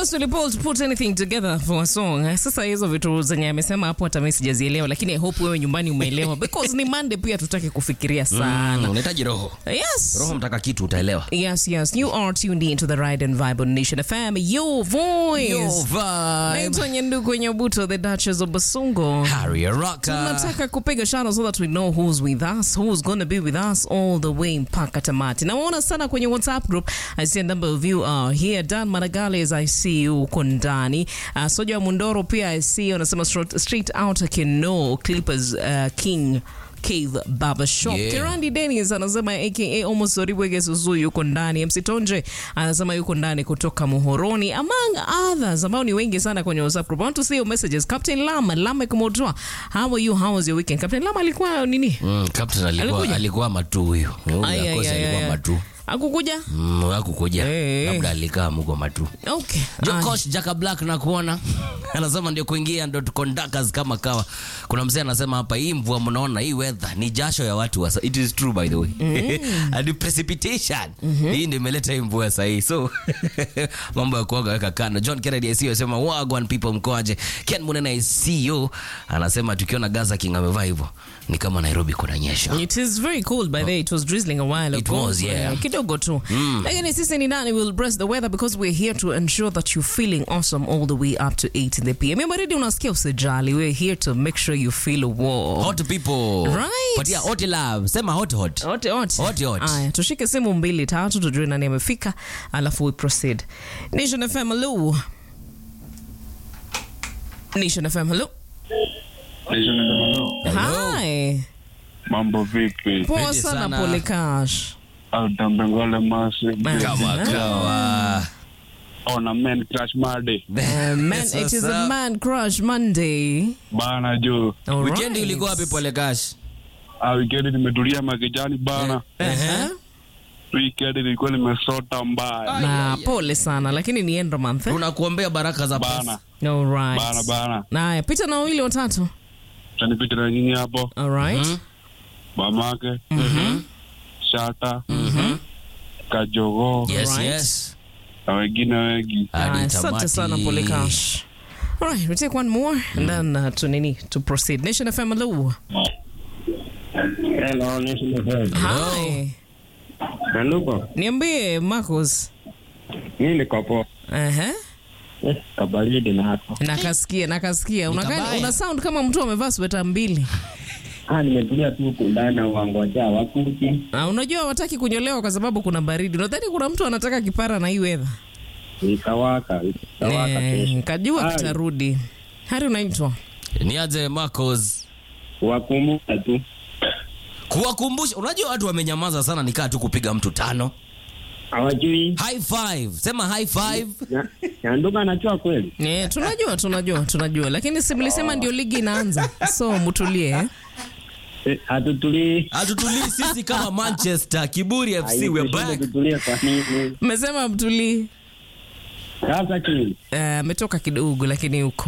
Trust Willy Paul to put anything together for a song. Eh, Sasa hizo vitu zenye amesema hapo hata mimi sijazielewa, lakini I hope wewe nyumbani umeelewa because ni Monday pia tutaki kufikiria sana. Mm, unahitaji roho Yes. roho mtaka kitu utaelewa Yes, yes. You are tuned in to the Ride and Vibe on Nation FM. Your voice. Yo, vibe. Naitwa Nyendugu Nyabuto, the Duchess of Basungo. Harry Rocker. tunataka kupiga shano so that we know who's with us who's going to be with us all the way mpaka tamati nawaona sana kwenye whatsapp group i see a number of you are here dan maragales i see you uko ndani uh, soja wa mundoro pia i see you anasema straight, straight out kino clippers uh, king Cave Barber Shop. Yeah. Kirandi Dennis anasema aka almost Oriwege Suzu yuko ndani. MC Tonje anasema yuko ndani kutoka Muhoroni among others ambao ni wengi sana kwenye WhatsApp group. I want to see your messages. Captain Lama, Lama Kumodwa. How are you? How was your weekend? Captain Lama alikuwa nini? Mm, captain alikuwa Alikuja? alikuwa matu huyo Huyo Ay, ay, akosi ay, alikuwa ay. matu Akukuja? Mm, hakukuja Eh, eh. labda alikaa muko matu Okay. Ay. Jokosh Jaka Black na kuona anasema ndio kuingia ndo conductors kama kawa. Kuna mzee anasema hapa, hii mvua mnaona, hii weather ni jasho ya watu wasa. It is true by the way and precipitation hii ndio imeleta hii mvua sahihi, so mambo ya kuoga weka kando. John Kennedy ICU anasema wagwan people mkoaje? Ken Munena ICU anasema tukiona Gaza King amevaa hivyo ni kama Nairobi kuna nyesha. It is very cold by the way. It was drizzling a while It ago. was, yeah. Eh, Kidogo tu. Lakini sisi ni nani will bless the weather because we're here to ensure that you're feeling awesome all the way up to 8 in the PM. Mimi baridi unasikia usijali. We're here to make sure you feel warm. Hot people. Right. Patia hot love. Sema hot hot. Hot, hot. Hot, hot. Aya, tushike simu mbili tatu tujue nani amefika alafu we proceed. Nation FM hello. Nation FM hello. Hello. Hi. Mambo vipi? Poa Pende sana sana. pole cash. Altambengole masi Kama kawa. ona men crash made Uh, man, Yes, it is what's a up? man crush Monday. bana juu All Weekend right. ulikuwa wapi pole cash? Ah, wikendi nimetulia makijani bana Uh-huh. wikendi nilikuwa nimesota mbaya Na pole sana lakini ni end of month. eh? Tunakuombea baraka za bana pesa. All right. bana bana Naya, pita na wawili watatu. tanipita na nyinyi hapo All right. Mhm. mamake shata kajogoo Yes, Right. yes. na wengine wengi Hadi Aya, Asante tamati. sana pole cash. All right, we take one more and then uh, to nini to proceed. Nation FM hello. Hello, Nation FM. Hi. Nanuko, Niambie Marcos. mimi niko poa. Aha. Eh, kabaridi na hapo. Nakasikia, nakasikia. Unakaa kabaya. una sound kama mtu amevaa sweta mbili. Ah, nimetulia tu huku ndani wangoja wakuji. Na unajua wataki kunyolewa kwa sababu kuna baridi. Unadhani kuna mtu anataka kipara na hii weather? Ikawaka, ikawaka Eh, kesho. Kajua Hai. kitarudi. Hari unaitwa? Niaje Marcos? Wakumbuka tu. Kuwakumbusha, unajua watu wamenyamaza sana nikaa tu kupiga mtu tano. Hawajui. High five. Sema high five. Na- Nyanduka anajua kweli. Eh, tunajua tunajua tunajua lakini si mlisema ndio ligi inaanza. So mtulie. eh? Eh, Hatutulii. Hatutulii sisi kama Manchester, Kiburi FC, we're Tushinde back. tutulie kwa nini? Mmesema mtulii. Sasa chini. Eh, ametoka kidogo lakini uko